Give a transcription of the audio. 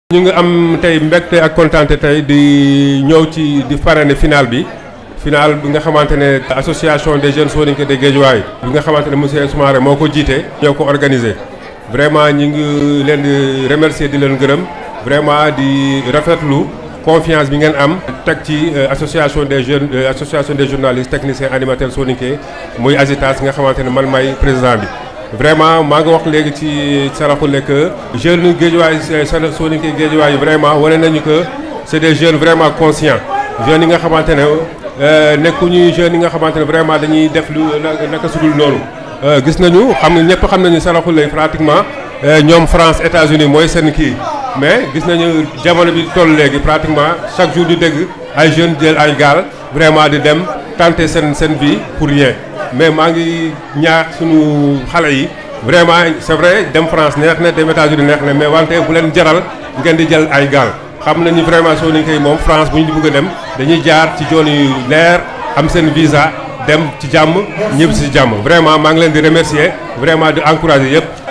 ñu ngi am tey mbégte ak kontaante tey di ñëw ci di parrainer final bi final bi nga xamante ne association des jeunes soninké de Guédiawaye bi nga xamante ne monsieur Soumaré moo ko jiite ñoo ko organisé vraiment ñi ngi leen di remercier di leen gërëm vraiment di rafetlu confiance bi ngeen am teg ci association des jeunes association des journalistes techniciens animateurs soninké muy AGITAS nga xamante ne man may président bi vraiment maa ngi wax léegi ci saraxule que jeunes Guédiawaye soninké Guédiawaye yi vraiment wane nañu que c'est des jeunes vraiment conscients jeunes yi nga xamante ne nekkuñu jeunes yi nga xamante ne vraiment dañuy def lu naka sudul noonu gis nañu xam ne ñëpp xam nañu saraxule pratiquement ñoom France États-Unis mooy seen kii mais gis nañu jamono bi toll léegi pratiquement chaque jour ñu dégg ay jeunes jël ay gaal vraiment di dem tenter seen seen vie pour rien mais maa ngi ñaax suñu xale yi vraiment c'est vrai dem France neex na dem États-Unis neex na mais wante bu leen jaral ngeen di jël ay gaal xam nañu vraiment soo nañ koy moom France bu ñu bëgg a dem dañuy jaar ci yoon yu leer am seen visa dem ci jàmm ñëpp si jàmm vraiment maa ngi leen di remercier vraiment di encourager yëpp